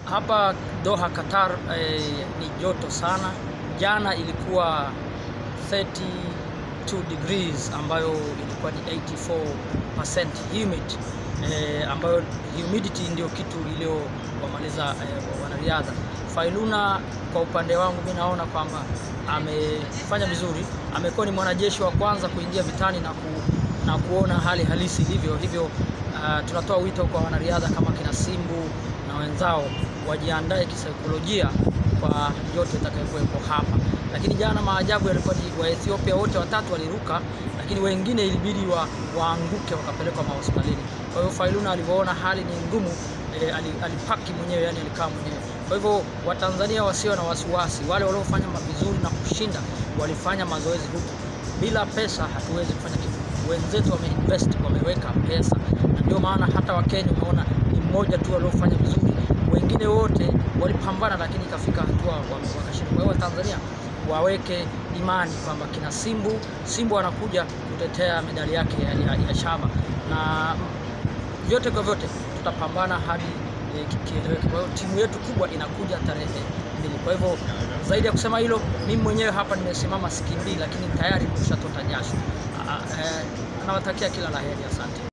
Hapa Doha Qatar eh, ni joto sana. Jana ilikuwa 32 degrees ambayo ilikuwa ni 84% humid eh, ambayo humidity ndio kitu iliyowamaliza eh, wanariadha. Failuna kwa upande wangu mimi naona kwamba amefanya vizuri, amekuwa ni mwanajeshi wa kwanza kuingia vitani na, ku, na kuona hali halisi ilivyo. Hivyo uh, tunatoa wito kwa wanariadha kama kina Simbu na wenzao wajiandae kisaikolojia kwa yote itakayokuwepo hapa. Lakini jana maajabu yalikuwa ni wa Ethiopia wote watatu waliruka, lakini wengine ilibidi wa, waanguke wakapelekwa mahospitalini. Kwa hiyo Failuna alivyoona hali ni ngumu e, alipaki mwenyewe, yani alikaa mwenyewe. Kwa hivyo Watanzania wasio na wasiwasi, wale waliofanya vizuri na kushinda walifanya mazoezi huku. Bila pesa hatuwezi kufanya kitu. Wenzetu wameinvest, wameweka pesa, na ndio maana hata Wakenya umeona ni mmoja tu waliofanya vizuri, wengine wote walipambana, lakini ikafika hatua wakashinda. Kwa hiyo Watanzania waweke imani kwamba kina Simbu Simbu anakuja kutetea medali yake ya, ya, ya shaba na vyote kwa vyote tutapambana hadi e, kieleweke. Kwa hiyo timu yetu kubwa inakuja tarehe mbili. Kwa hivyo zaidi ya kusema hilo, mimi mwenyewe hapa nimesimama sikimbii, lakini tayari nimeshatota jasho. Nawatakia kila la heri, asante.